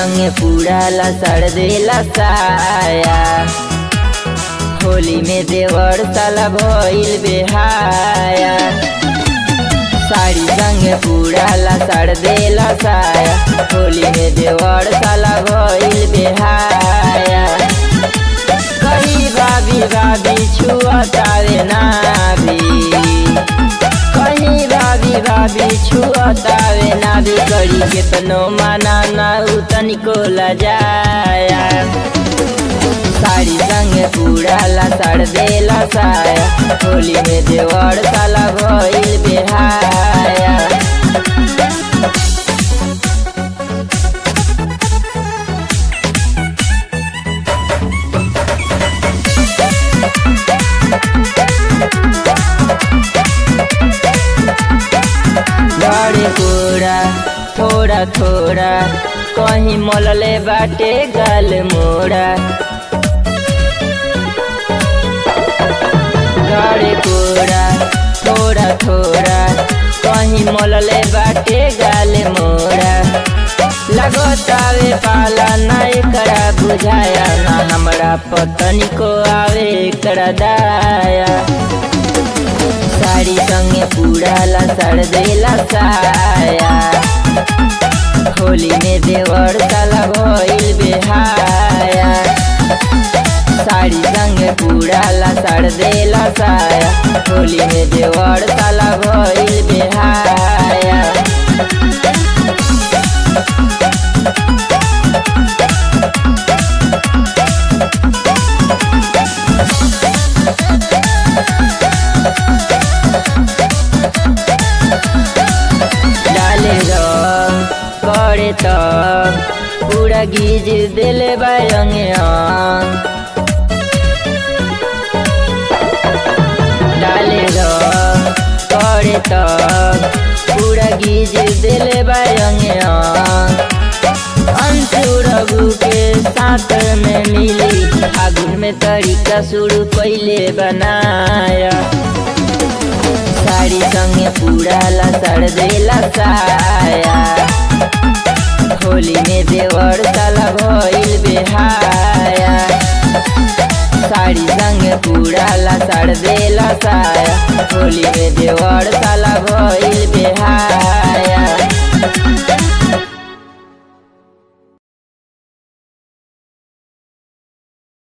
संगे पूरा लसड़ देला साया होली में देवर साला भइल बेहाया साड़ी संगे पूरा लसड़ देला साया होली में देवर साला भइल बेहाया कही भाभी भाभी छुअतावे ना भी कहीं भाभी भाभी छुअतावे ना भी करी केतनो माना ना उ तनिको लजाया साड़ी संगे पूरा लसड़ देला साया होली में देवर साला भइल बेहाया बड़े कोरा थोड़ा थोड़ा कहीं मोलले बाटे गाल मोड़ा गड़े कोरा थोड़ा थोड़ा कहीं मोलले बाटे गाल मोड़ा लगतावे पाला ना एकरा बुझाया ना हमरा पतनी को आवे एकरा दाया साड़ी संगे पूरा लसड़ देला साया होली में देवर साला भइल बेहाया साड़ी संगे पूरा लसड़ देला साया होली में देवर साला भइल बेहाया डाले रंग करे तब पूरा गीज दिले बायंगे डाले रंग करे तब पूरा गीज दिले बायंगे अंशु रघु के साथ में मिली आगुन में तरीका शुरू पहले बनाया साड़ी संगे पूरा लसड़ देला साया होली में देवर साला भइल बेहाया साड़ी संगे पूरा लसड़ देला साया होली में देवर साला